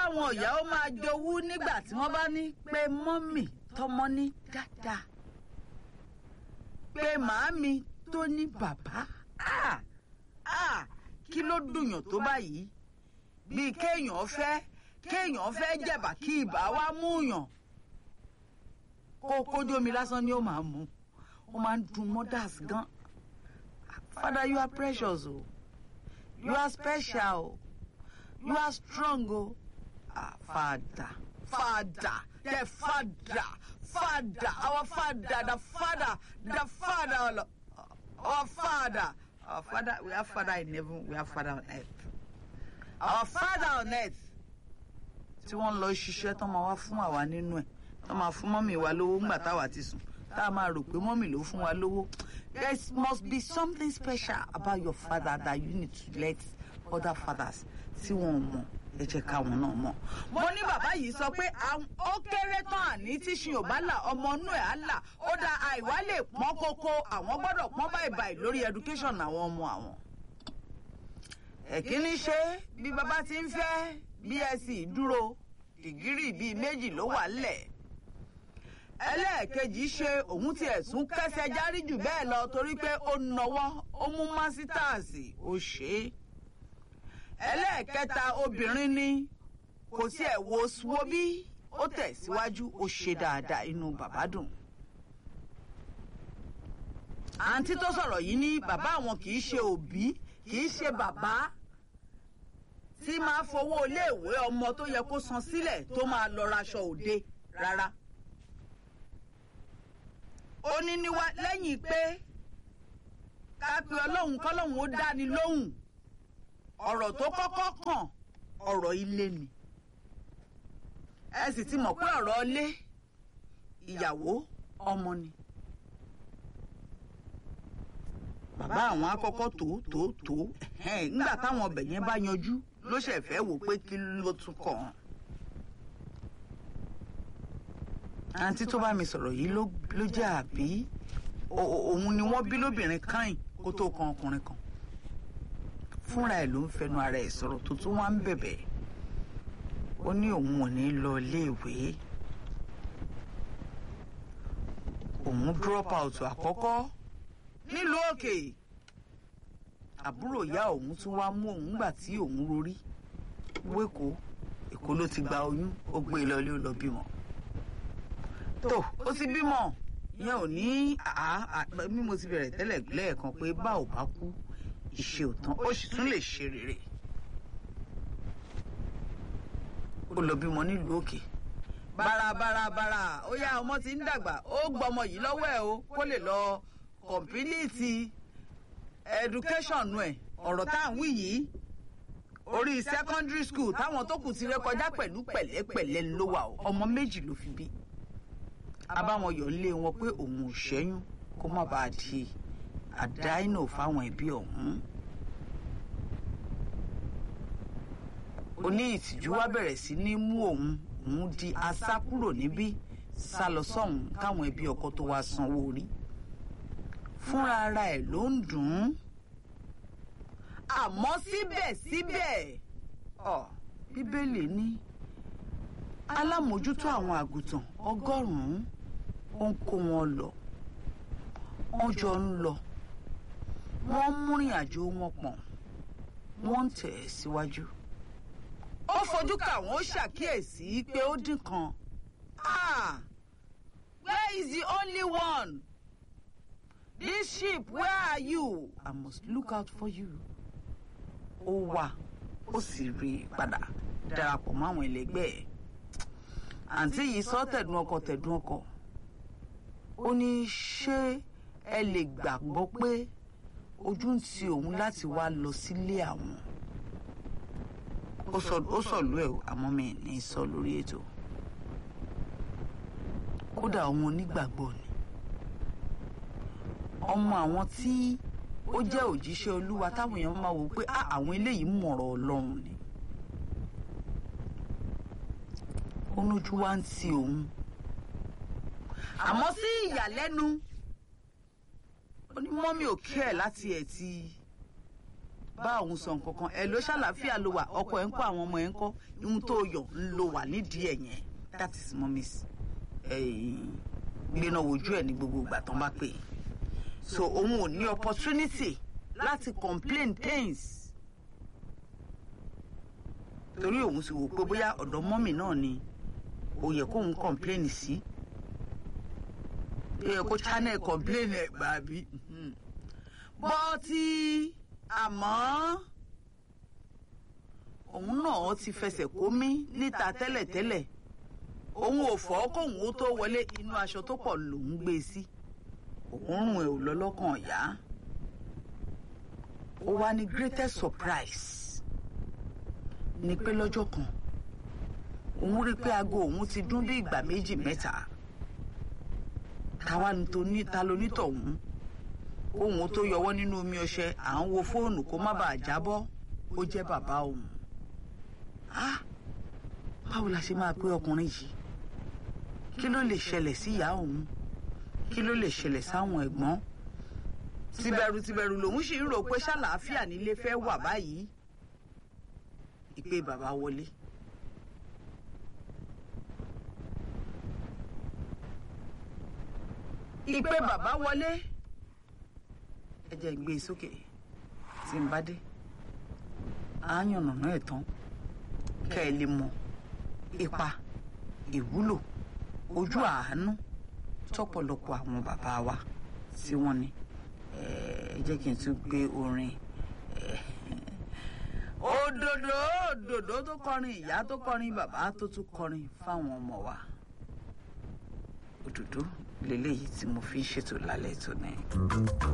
káwọn ìyá ó máa jowú nígbà tí wọ́n bá ní pé mọ́mì tọmọ ní dáadáa pé màámi tó ní bàbá ah, ah, kí ló dùnyàn tó báyìí bíi kéèyàn fẹ́ kéèyàn fẹ́ jẹ̀bà kí ibà wá múyàn kó kójú omi lásán ni ó máa mú ó máa ń dùn mothers gan father you are precious o you are special o you are strong o ah father father the father father our father the father the father our father our father we have father in heaven we have father on earth our father on earth tí wọ́n lọ ṣiṣẹ́ tán máa wá fún àwa nínú ẹ̀ tán máa fún mọ́mì wa lówó ńgbà táwa ti sùn tá a máa rò pé mọ́mì ló fún wa lówó there must be something special about your father that you need to let other fathers tí wọ́n mọ̀ ẹ jẹ́ káwọn náà mọ̀. mo ní bàbá yìí sọ pé ó kéré tán àní tíṣin ò bá là ọmọ inú ẹ̀ á là ó da àìwá lè pọ́n kókó àwọn gbọ́dọ̀ pọ́n báyìí báyìí lórí education àwọn ọmọ àwọn. ẹ̀kíní ṣe bí bàbá ti ń fẹ́ bsc dúró dìgírì bíi méjì ló wà lẹ̀ ẹlẹ́ẹ̀kejì ṣe òun tiẹ̀ tún kẹsẹ̀ járí jù bẹ́ẹ̀ lọ torí pé ó nọwọ́ ó mú másítàsì ó ṣe é ẹlẹ́ẹ̀kẹta obìnrin ni kò sí ẹ̀ wo wo bí ó tẹ̀síwájú ó ṣe dáadáa inú bàbá dùn. àǹtí tó sọ̀rọ̀ yìí ní bàbá àwọn kì í ṣe òbí kì í ṣe bàbá tí máa fowó iléèwé ọmọ tó yẹ kó san sílẹ̀ tó máa lọ raṣọ òde rárá. ó ní níwá lẹ́yìn pé ká pe ọlọ́run kọ́lọ́run ó dáni lóhùn ọ̀rọ̀ tó kọ́kọ́ kàn ọ̀rọ̀ ilé ni ẹ sì ti mọ̀ pé ọ̀rọ̀ ilé ìyàwó ọmọ ni. bàbá àwọn akọ́kọ́ tó tó tó nígbà táwọn ọbẹ̀ yẹn bá yanjú ló ṣẹ̀ fẹ́ wò pé kí ló tún kàn án. àǹtí tó bá mi sọ̀rọ̀ yìí ló jẹ́ àbí òun ni wọ́n bí lóbìnrin káyìn kó tó kan ọkùnrin kan fúnra ẹ̀ ló ń fẹnu ara ẹ̀ sọ̀rọ̀ tó tún wá ń bẹ̀bẹ̀ ó ní òun ò ní lọ iléèwé òun drop out àkọ́kọ́ nílùú òkè àbúrò ìyá òun tún wá mú òun gbà tí òun rorí wéko èkó ló ti gba oyún ó gbé e lọlé ó lọ bímọ tó ó ti bímọ ìyẹn ò ní bí mo ti bẹ̀rẹ̀ tẹ́lẹ̀ lẹ́ẹ̀kan pé bá ò bá kú ìṣe òtán ó sì tún lè ṣe rere ó lọ bímọ nílùú òkè bárabárabára ó yá ọmọ ti ń dàgbà ó gbọmọ yìí lọ́wọ́ ẹ̀ o kó lè lọ kọ̀mpínìtì education ẹ̀ ọ̀rọ̀ tá à ń wí yìí orí secondary school táwọn tó kù ti rékọjá pẹ̀lú pẹ̀lẹ́pẹ̀lẹ́ ló wà o ọmọ méjì ló fi bí abáwọn yọ̀ ń lé wọn pé òun ò ṣẹ́yún kó má bàa di àdáínò fáwọn ẹbí ọ̀hún. oní ìtìjú wá bẹ̀rẹ̀ sí ní mú òun òun di asá kúrò níbí sá lọ sọ́hún káwọn ẹbí ọkọ tó wá sanwó orí. fúnra ara ẹ̀ ló ń dùn ún. àmọ́ síbẹ̀síbẹ̀ bíbélì ní alámòjútó àwọn àgùntàn ọgọ́rùn-ún ó ń kó wọn lọ wọ́n jọ ń lọ wọ́n múrin àjò wọn pọ̀n wọ́n ń tẹ̀ síwájú. ó fojú kà wọ́n ó ṣàkíyèsí pé ó dín kan. ah where is the only one? this ship where are you? I must look out for you. ó wà ó sì rí i padà darapọ̀ mọ́ àwọn ẹlẹgbẹ́ ẹ̀. àǹtí yìí sọ tẹ̀dùn ọkọ̀ tẹ̀dùn ọkọ̀ ó ní ṣé ẹ lè gbàgbọ́ pé ojú ń ti òun láti wá lọ sílé àwọn ó sọ̀lú ẹ̀ àmọ́ mi ní sọ lórí ètò kódà ọmọ onígbàgbọ́ ni ọmọ àwọn tí ó jẹ́ òjíṣẹ́ olúwa táwọn èèyàn máa wò pé àwọn eléyìí mọ̀rọ̀ ọlọ́run ni ó lójú wá ń ti òun àmọ́ sí ìyàlẹ́nu ó ní mọ́mí ò kí ẹ̀ láti ẹ̀ ti bá òun sọ nǹkan kan ẹ ló ṣàlàáfíà ló wà ọkọ ẹ ń kọ́ àwọn ọmọ ẹ ń kọ́ ihun tó yọ ń lo wà nídìí ẹ̀ yẹn that is mommy's gbéná wojú ẹ̀ ní gbogbo ìgbà tán bá pè é so òun ò ní opportunity láti complain things torí òun sì wò pé bóyá ọ̀dọ̀ mọ́mì náà ni ó yẹ kóun complain sí ó yẹ kó channel complain ẹ̀ gbà bí bọ́tí àmọ́ òun náà ti fẹsẹ̀ kó mí níta tẹ́lẹ̀tẹ́lẹ̀ òun ò fọ́ kóun ó tó wọlé inú aṣọ tó pọ̀ lòún gbé e sí òórùn ẹ̀ ò lọ lọ́kàn ọ̀yá ó wá ní greatest surprise ni pé lọ́jọ́ kan òun rí pé aago òun ti dún bí ìgbà méjì mẹ́ta táwa ní ta lonítọ̀hún òun tó yọwọ́ nínú omi ọṣẹ à ń wo fóònù kó má bàa jábọ́ ó jẹ́ bàbá òun báwo la ṣe máa pé ọkùnrin yìí kí ló lè ṣẹlẹ̀ sí ìyá òun kí ló lè ṣẹlẹ̀ sáwọn ẹ̀gbọ́n tìbẹ̀rù tìbẹ̀rù lòun sì ń rò pé ṣàlàáfíà nílé fẹ́ wà báyìí ìpè bàbá wọlé. ìpè bàbá wọlé ẹ jẹ́ gbé e sókè tí n bá dé á yànnàná ẹ̀ tán kẹ́ ẹ lè mọ ipa ìwúlò ojú àánú tọ́pọ̀lọpọ̀ àwọn bàbá wa tí wọ́n ní ẹ jẹ́ kí n tún gbé orin òdòdó òdòdó tó kọrin ìyá tó kọrin bàbá tó tún kọrin fáwọn ọmọ wa òdòdó lélẹ́yìí tí mo fi ń ṣètò lálẹ́ tòní.